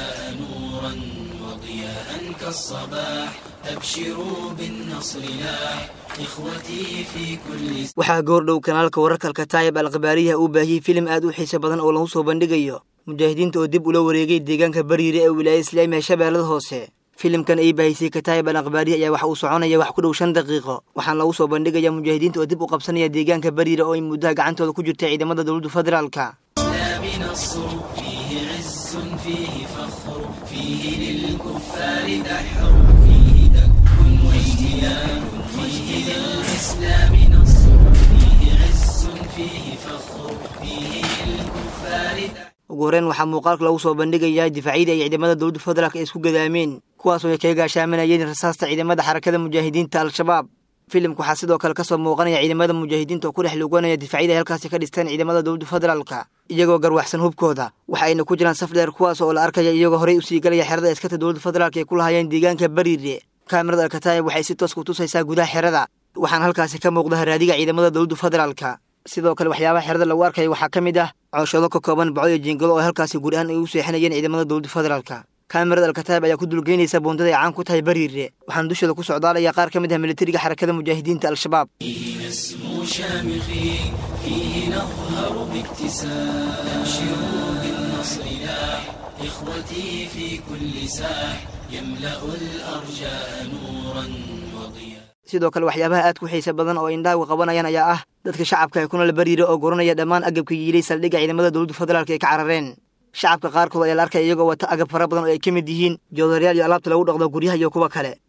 جاء نورا وضياء كالصباح أبشروا بالنصر لاح إخوتي في كل waxaa goordhow kanaalka wararka alkataayib alkhabaariyaha uu baahiyey filim aad u xiiso badan oo lagu soo bandhigayo mujaahidiinta oo dib ula wareegay deegaanka bariire ee wilaaya islaamiga shabeellada hoose filimkan ay baahisay kataayib al akhbaariya ayaa waxa uu soconaya wax ku dhow shan daqiiqo waxaana lagu soo bandhigayaa mujaahidiinta oo dib u qabsanaya deegaanka bariire oo ay muddaha gacantooda ku jirta ciidamada dowladda federaalka الإسلام نصر فيه عز فيه فخر فيه للكفار دحر فيه دك واجتيان فيه للإسلام نصر فيه عز فيه فخر فيه للكفار دحر ugu horreyn waxaa muuqaalka lagu soo bandhigayaa difaacyadii ay ciidamada dowladda federaalka ay isku gadaameen kuwaasoo ay kaga gaashaamanayeen rasaasta ciidamada xarakada mujaahidiinta al-shabaab filimka waxaa sidoo kale kasoo muuqanaya ciidamada mujaahidiinta oo ku dhex luganaya difaacyada ay halkaasi ka dhisteen ciidamada dowladda federaalka iyagoo garwaxsan hubkooda waxa ayna ku jiraan saf dheer kuwaas oo la arkaya iyagoo horey usii galaya xerada askarta dowladda federaalka ay ku lahaayeen deegaanka bariire kaamirada alkataayib waxay si toos ku tusaysaa gudaha xerada waxaana halkaasi ka muuqda haraadiga ciidamada dowladda federaalka sidoo kale waxyaabaha xerada lagu arkaya waxaa ka mid ah cooshado ka kooban baco iyo jiingado oo halkaasi guud ahaan ay u seexinayeen ciidamada dowladda federaalka kaamirada alkataayib ayaa ku dulgeynaysa buundada ay caan ku tahay bariire waxaana dushooda ku socdaalaya qaar ka mid ah militariga xarakada mujaahidiinta al-shabaab فيه نسمو شامخين فيه نظهر باكتساب أبشروا بالنصر لاح إخوتي في كل ساح يملأ الأرجاء نورا وضياء sidoo kale waxyaabaha aad ku xiisa badan oo indhaagu qabanayaan ayaa ah dadka shacabka ee kunala bariire oo guranaya dhammaan agabka yiilay saldhigga ciidamada dowladda federaalka ay ka carareen shacabka qaarkood ayaa la arkaya iyagoo wata agab fara badan oo ay ka mid yihiin joodaryaal iyo alaabta lagu dhaqdo guryaha iyo kuwa kale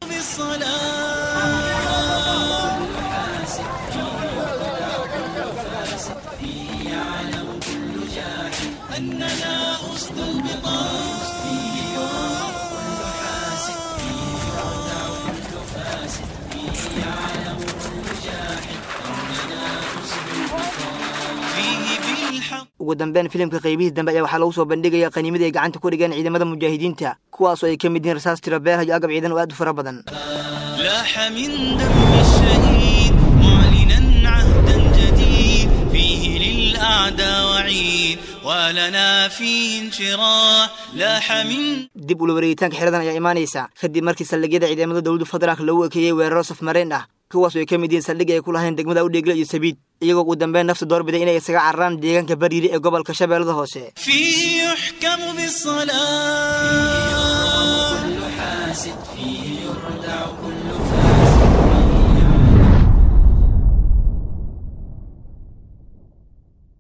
ugu dambeyn filimka qaybihii dambe ayaa waxaa lagu soo bandhigaya qaniimadii ay gacanta ku dhigeen ciidamada mujaahidiinta kuwaasoo ay ka mid yihiin rasaas tiro beerha iyo agab ciidan oo aad u fara badan لاح من دم الشهيد معلنا عهدا جديد فيه للأعداء وعيد ولنا فيه انشراح لاح من dib ula wareegitaanka xeradan ayaa imaanaysa kadib markii saldhigyada ciidamada dowladda federaalka lagu ekeeyey weeraro safmareen ah kuwaasoo ay ka mid yihiin saldhigga ay ku lahayn degmada udheegle iyo sabiid iyagoo ugu dambeyn nafta doorbiday inay isaga cararaan deegaanka bariire ee gobolka shabeellada hoose فيه يحكم بالصلاة